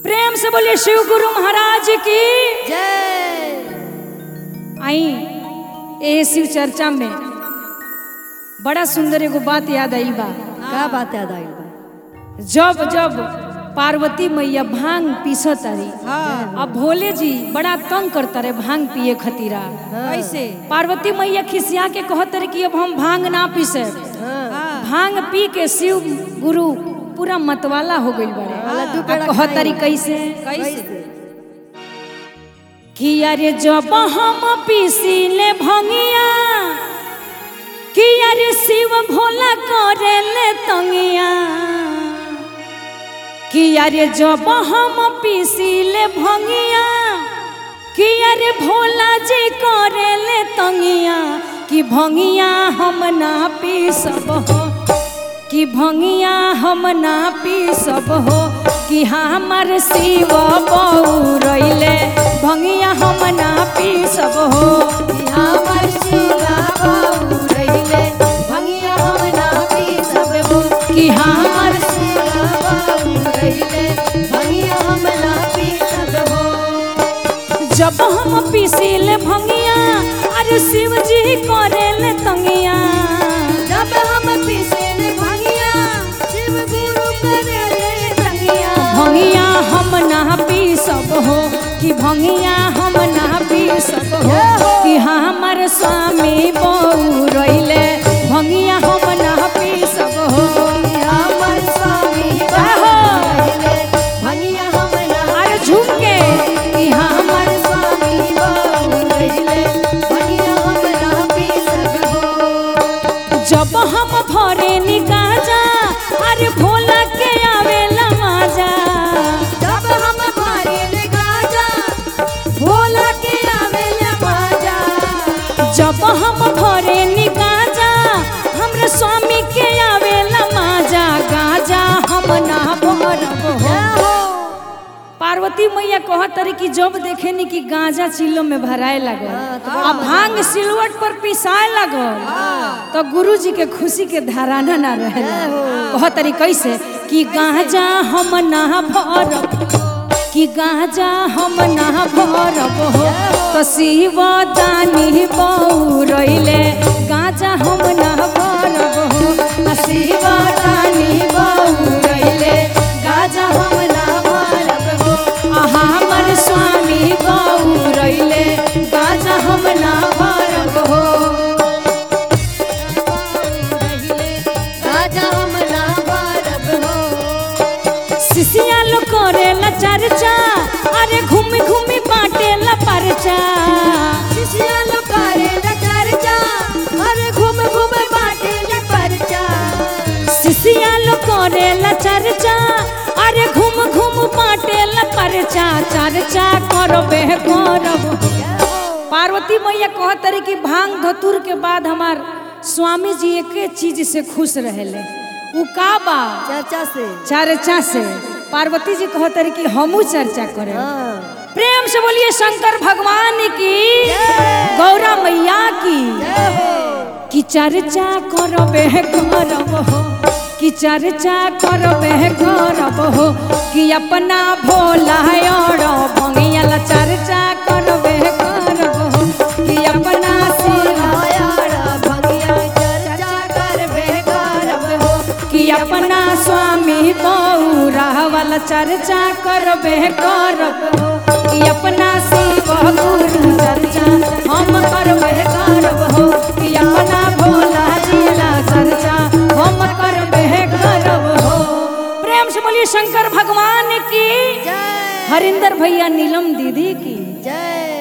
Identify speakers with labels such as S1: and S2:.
S1: प्रेम से बोलिए शिव गुरु महाराज की
S2: जय
S1: आई ए शिव चर्चा में बड़ा सुंदर एगो बात याद आई बा
S2: का बात याद आइल बा
S1: जब जब पार्वती मैया भांग पीसत तारी
S2: हाँ
S1: अब भोले जी बड़ा तंग करता रहे भांग पिए खतीरा
S2: कैसे
S1: पार्वती मैया खिसिया के कहत रहे कि अब हम भांग ना पीसे
S2: हाँ
S1: भांग पी के शिव गुरु पूरा मतवाला हो गई बड़े
S2: लड्डू
S1: अब
S2: पेड़ा
S1: कहत
S2: खाई।
S1: तारी कैसे
S2: कैसे
S1: कि अरे जब हम पीसीले भंगिया कि अरे शिव भोला करेले तंगिया कि अरे जब हम पीसीले भंगिया कि अरे भोला जी करेले तंगिया कि भंगिया हम ना पी सब हो कि भंगिया हम ना पी सब हो कि हमर शिव बऊ रैले भंगिया हम ना पी सब हो
S2: हमर शिवा बाबू रहिले भंगिया हम ना पी सब हो
S1: कि हमर
S2: शिवा बाबू रहिले भंगिया हम ना पी सब हो
S1: जब हम पीसीले भंगिया अरे शिव जी करेले तंगिया
S2: जब हम पीसेन भंगिया शिव गुरु करे तंगिया
S1: भंगिया हम ना पी सब हो कि भंगिया हम ना पी सब हो कि हमर स्वामी बऊ रैले भंगिया हम ना पी सब हो
S2: हमर स्वामी
S1: आहो।
S2: रहिले भंगिया हम ना
S1: अरे झूम के कि हमर
S2: हमर स्वामी बाबू रहिले भंगिया हम ना पी सब हो
S1: जब हम भरे निकाजा अरे भोला के आवेला माजा
S2: जब हम मारे गाजा भोला के आवेला बाजा
S1: जब हम भरे निकाजा हमरे स्वामी के आवेला माजा गाजा हम ना भरब हो पार्वती मैया कहत रही कि जब देखे नी कि गांजा चिल्लो में भराए लगल आ भांग सिलवट पर पिसाए लगल तो गुरु जी के खुशी के धराना ना रहे कहत रही कैसे कि गांजा हम ना भरब कि गांजा हम ना भरब हो तो शिव दानी बऊ रैले गांजा हम ना भरब हो आ शिव दानी बऊ रैले गांजा हम ना भरब हो आ हमर स्वामी बऊ रैले गांजा हम ना भरब हो
S2: गाजा हम ना बारब हो
S1: सिसिया लो करेला चर्चा अरे घूमी घूमी बाटेला परचा
S2: शिशिया लो करे न चर्चा अरे घूम घूम बाटे न परचा
S1: सिसिया लो करेला चर्चा अरे घूम घूम बाटेला परचा चर्चा करबे करब पार्वती मैया कहत रही कि भांग धतुर के बाद हमार स्वामी जी एके चीज से खुश रहेले उ का बा
S2: चर्चा से
S1: चर्चा से पार्वती जी कहत रही कि हमू चर्चा करें
S2: हाँ
S1: प्रेम से बोलिए शंकर भगवान की गौरा मैया की
S2: जय हो
S1: कि चर्चा करबे करब हो कि चर्चा करबे करब हो कि अपना भोला और भंगिया चर्चा करबे करब हो कि अपना शिवा
S2: आयारा भंगिया चर्चा करबे करब हो
S1: कि अपना स्वामी बौरा वाला चर्चा करबे करब हो कि अपना शिव गुरु चर्चा हम करबे करब हो कि अपना भोला जिला चर्चा हम करबे करब हो प्रेम से बोलिए शंकर भगवान की
S2: जय
S1: हरिंदर भैया नीलम दीदी की
S2: जय